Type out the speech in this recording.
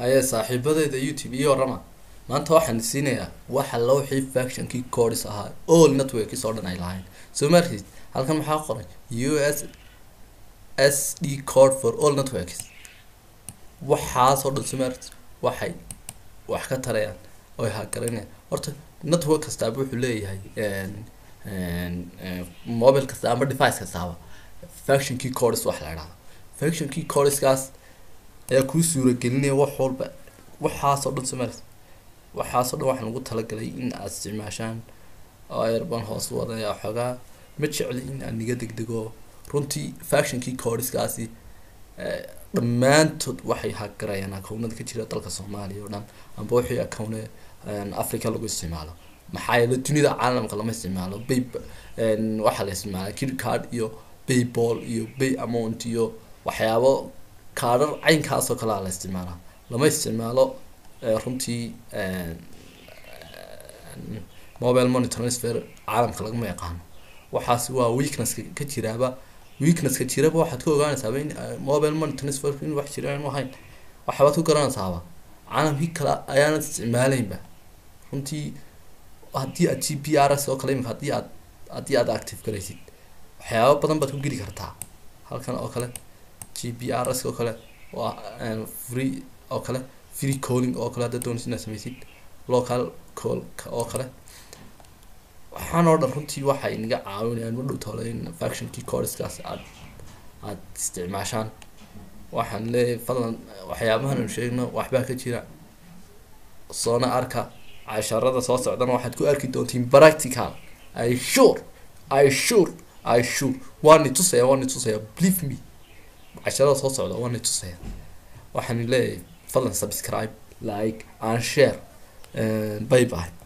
haye saaxiibadeyda youtube iyo warama maanta waxaan siinayaa waxa loo wixii factionkii codis ahaa all networkis oo dhan ay lahayn soo markiis halkan maxaa qoray u s s d code for all networks waxaasoo dhan soo markiis waxay wax ka tarayaan oy hagaranayaan horta network kastaaba wuxuu leeyahay mobile kasta ama device kastaaba factionkii codis wax la idhahdo factionkii codiskaas ayaa kuu suuragelinaya wax walba waxaasoo dhan somalis waxaasoo dhan waxaan ugu talagalay in aad isticmaashaan oo airban hoos wadaya xoogaa ma jecli in aan niga degdego runtii factionkii codiskaasi dhammaantood waxay hagarayaan akownada ka jira dalka soomaaliya oo dhan amba wixii akowne africa lagu isticmaalo maxaa yeele dunida caalamka lama isticmaalo bay waxaa la isticmaala kid card iyo bayball iyo bay amount iyo waxyaabo kaadhar caynkaasoo kalea la isticmaalaa lama isticmaalo runtii mobile money transfer caalamka lagama yaqaano waxaasi waa weaknesska ka jiraaba weaknesska jiraba waxaad ka ogaanaysaaba in mobile money transfer in wax jiraan ahayn waxabaad ku garanaysaaba caalamkii kale ayaanad isticmaaleynba runtii haddii aad g p r s oo kale imika hadii aad haddii aad active garaysid waxyaaba badan baad ku geli kartaa halkan oo kale g p r s oo kale waa free oo kale free calling oo kale haddaad doonaysid inaad sameysid local call oo kale waxaan oo dhan runtii waxay naga caawinayaan ma dhow tole in factionkii codiskaas aad aad isticmaashaan waxaan leeyahay fadlan waxyaabahan anu sheegno waxbaa ka jira soona arka casharada soo socdana waxaad ku arki doontiin practical i sure i sure i sure waani tusaya waani tusaya believe me casharada soo socda waani tusaya waxaan leeyahay fadlan subscribe like and share bye bye